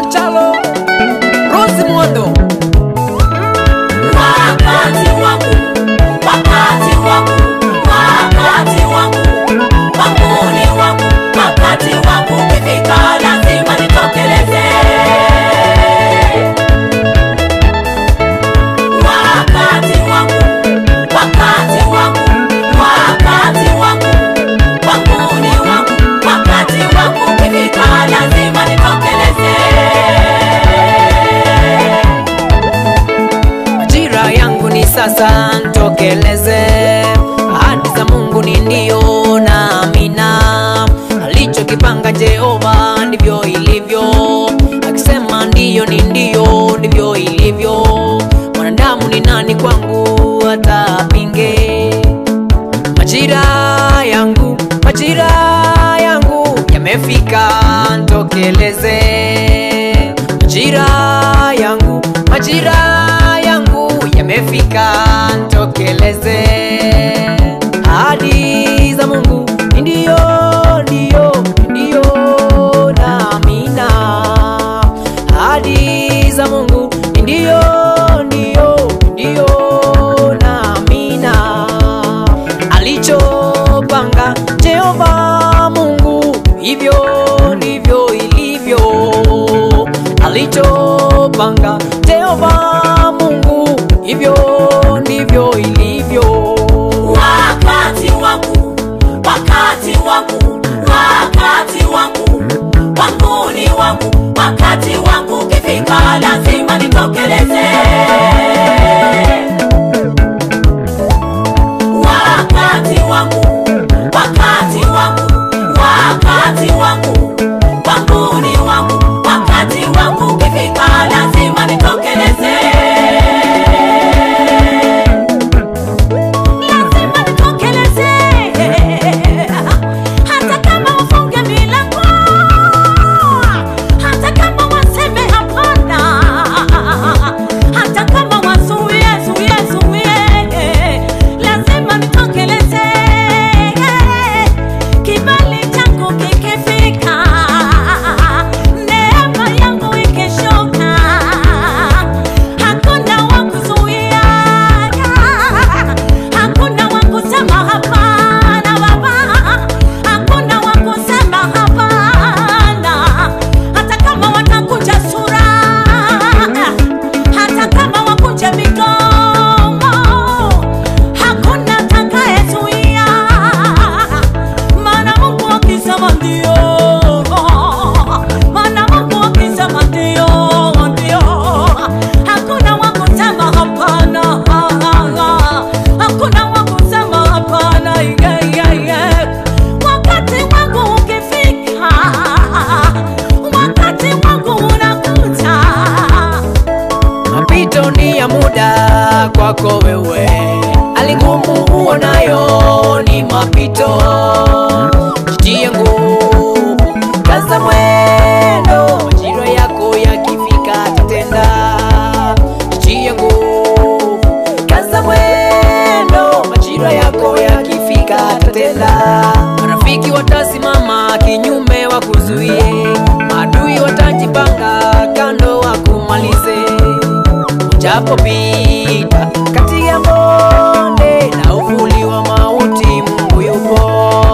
Chalo Rosi Mwondo Wakati wangu, wakati wangu, wakati wangu, wangu ni wangu, wakati wangu ukifika lazima nitokeleze. Wakati wangu, wakati wangu, wakati wangu, wangu ni wangu, wakati wangu ukifika lazima nitokeleze. Majira yangu ni sasa, ntokeleze. Ahadi za Mungu ni ndio na amina. Alichokipanga Jehova ndivyo ilivyo, akisema ndiyo ni ndio, ndivyo ilivyo. Mwanadamu ni nani kwangu hata apinge? Majira yangu, majira yangu yamefika, ntokeleze. Majira yangu, majira yangu yamefika, ntokeleze. Ahadi za Mungu ni ndio, ndio, ndio na amina. Ahadi za Mungu ni ndio, ndio, ndio na amina alichopanga Jehova Mungu, hivyo ndivyo ilivyo. Alichopanga Jehova Mungu, hivyo ndivyo ilivyo. wakati wangu, wakati wangu, wakati wangu, wangu ni wangu, wakati wangu ukifika lazima nitokeleze. Wakati wangu, wakati wangu, wakati wangu, wangu ni wangu, wakati wangu ukifika lazima nitokeleze. lazima nitokeleze, hata kama wafunge milango, hata kama waseme hapana, hata kama wazuie zuie zuie, lazima nitokeleze. Kibali changu kikifika, neema yangu ikishuka, hakuna wa kuzuia hakuna wa kusema hapana baba, hakuna wa kusema hapana, hata kama watakuja sura, hata kama wakuja migomo, hakuna atakayezuia, maana Mungu akisema ndio, maana Mungu akisema ndio, ndio, hakuna wa kusema hapana, hakuna wa kusema hapana. yeah, yeah, yeah. Wakati wangu ukifika, wakati wangu unakuja. Mapito ni ya muda kwako wewe, hali ngumu uonayo ni mapito. Jitie nguvu, kaza mwendo, majira yako yakifika tatenda. Jitie nguvu, kaza mwendo, majira yako yakifika tatenda. Marafiki watasimama kinyume wakuzuie, maadui watajipanga kando wakumalize Ujapopita kati ya bonde na uvuli wa mauti, Mungu yupo.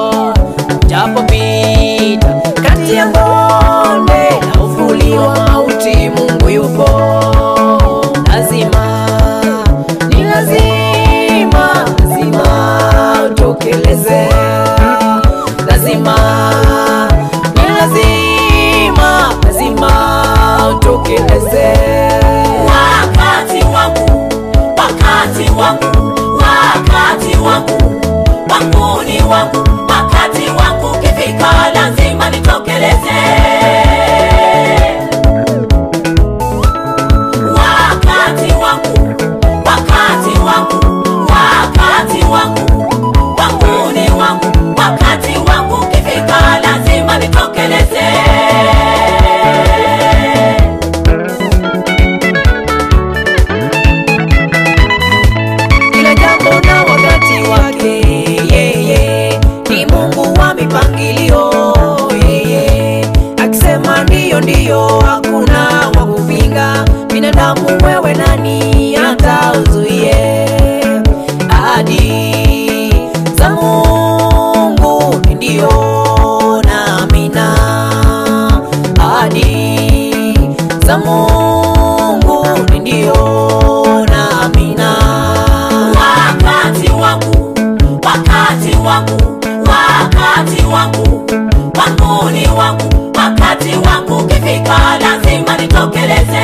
Ujapopita kati ya bonde na uvuli wa mauti, Mungu yupo. Lazima ni lazima, lazima utokeleze. Lazima ni lazima, lazima utokeleze. Wakati wangu, wakati wangu, wakati wangu, wangu ni wangu, wakati wangu ukifika lazima nitokeleze. Wakati wangu, wakati wangu, wakati wangu, wangu ni wangu, wakati wangu ukifika lazima nitokeleze. za Mungu ni ndio na amina. wakati wangu, wakati wangu, wakati wangu, wangu ni wangu, wakati wangu ukifika lazima nitokeleze